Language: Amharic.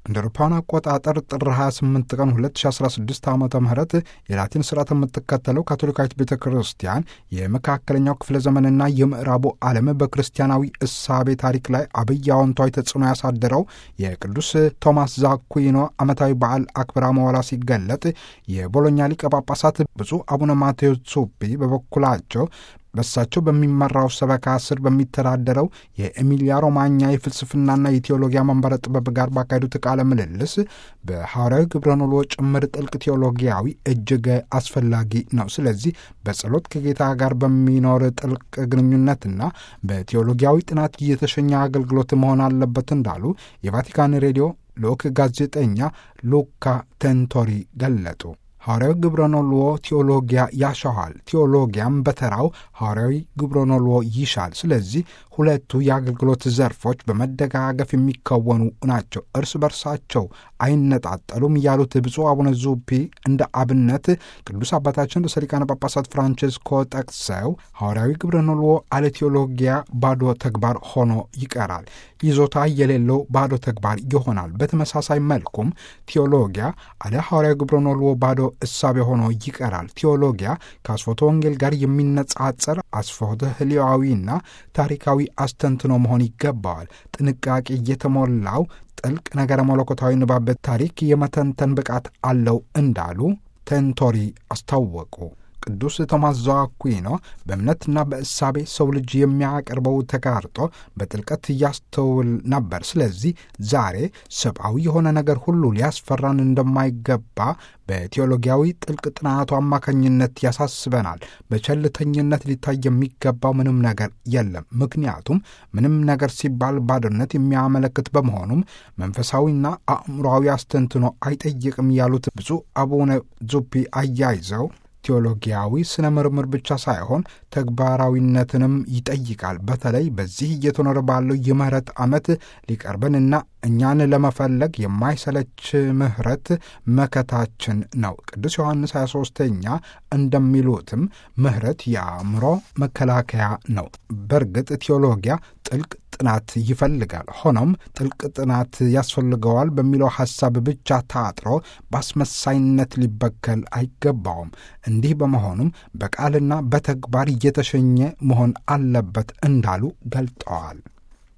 እንደ አውሮፓውያን አቆጣጠር ጥር 28 ቀን 2016 ዓ ም የላቲን ስርዓት የምትከተለው ካቶሊካዊት ቤተ ክርስቲያን የመካከለኛው ክፍለ ዘመንና የምዕራቡ ዓለም በክርስቲያናዊ እሳቤ ታሪክ ላይ አብይ አዎንታዊ ተጽዕኖ ያሳደረው የቅዱስ ቶማስ ዛኩዊኖ ዓመታዊ በዓል አክብራ መዋላ ሲገለጥ የቦሎኛ ሊቀ ጳጳሳት ብፁዕ አቡነ ማቴዎስ ሱፒ በበኩላቸው በሳቸው በሚመራው ሰበካ ስር በሚተዳደረው የኤሚሊያ ሮማኛ የፍልስፍናና የቴዎሎጊያ መንበረ ጥበብ ጋር ባካሄዱት ቃለ ምልልስ በሐዋርያዊ ግብረ ኖሎ ጭምር ጥልቅ ቴዎሎጊያዊ እጅግ አስፈላጊ ነው። ስለዚህ በጸሎት ከጌታ ጋር በሚኖር ጥልቅ ግንኙነትና በቴዎሎጊያዊ ጥናት እየተሸኘ አገልግሎት መሆን አለበት እንዳሉ የቫቲካን ሬዲዮ ልዑክ ጋዜጠኛ ሉካ ቴንቶሪ ገለጡ። ሐዋርያዊ ግብረኖልዎ ቴዎሎጊያ ያሻዋል፣ ቴዎሎጊያም በተራው ሐዋርያዊ ግብረኖልዎ ይሻል። ስለዚህ ሁለቱ የአገልግሎት ዘርፎች በመደጋገፍ የሚከወኑ ናቸው፣ እርስ በርሳቸው አይነጣጠሉም ያሉት ብፁዕ አቡነ ዙፒ እንደ አብነት ቅዱስ አባታችን ርዕሰ ሊቃነ ጳጳሳት ፍራንቼስኮ ጠቅሰው ሐዋርያዊ ግብረኖልዎ አለ ቴዎሎጊያ ባዶ ተግባር ሆኖ ይቀራል፣ ይዞታ የሌለው ባዶ ተግባር ይሆናል። በተመሳሳይ መልኩም ቴዎሎጊያ አለ ሐዋርያዊ ግብረኖልዎ ባዶ እሳቤ ሆኖ ይቀራል። ቴዎሎጊያ ከአስፎተ ወንጌል ጋር የሚነጻጸር አስፎተ ህሊዋዊና ታሪካዊ አስተንትኖ መሆን ይገባዋል። ጥንቃቄ የተሞላው ጥልቅ ነገረ መለኮታዊ ንባብ ታሪክ የመተንተን ብቃት አለው እንዳሉ ቴንቶሪ አስታወቁ። ቅዱስ ቶማስ ዘአኩዊኖ በእምነትና በእሳቤ ሰው ልጅ የሚያቀርበው ተጋርጦ በጥልቀት እያስተውል ነበር። ስለዚህ ዛሬ ሰብአዊ የሆነ ነገር ሁሉ ሊያስፈራን እንደማይገባ በቴዎሎጊያዊ ጥልቅ ጥናቱ አማካኝነት ያሳስበናል። በቸልተኝነት ሊታይ የሚገባው ምንም ነገር የለም። ምክንያቱም ምንም ነገር ሲባል ባዶነት የሚያመለክት በመሆኑም መንፈሳዊና አእምሮዊ አስተንትኖ አይጠይቅም ያሉት ብፁዕ አቡነ ዙፒ አያይዘው ቴዎሎጊያዊ ስነ ምርምር ብቻ ሳይሆን ተግባራዊነትንም ይጠይቃል። በተለይ በዚህ እየተኖረ ባለው የምህረት ዓመት ሊቀርበንና እኛን ለመፈለግ የማይሰለች ምህረት መከታችን ነው። ቅዱስ ዮሐንስ 23ኛ እንደሚሉትም ምህረት የአእምሮ መከላከያ ነው። በእርግጥ ቴዎሎጊያ ጥልቅ ጥናት ይፈልጋል። ሆኖም ጥልቅ ጥናት ያስፈልገዋል በሚለው ሐሳብ ብቻ ታጥሮ በአስመሳይነት ሊበከል አይገባውም። እንዲህ በመሆኑም በቃልና በተግባር እየተሸኘ መሆን አለበት እንዳሉ ገልጠዋል።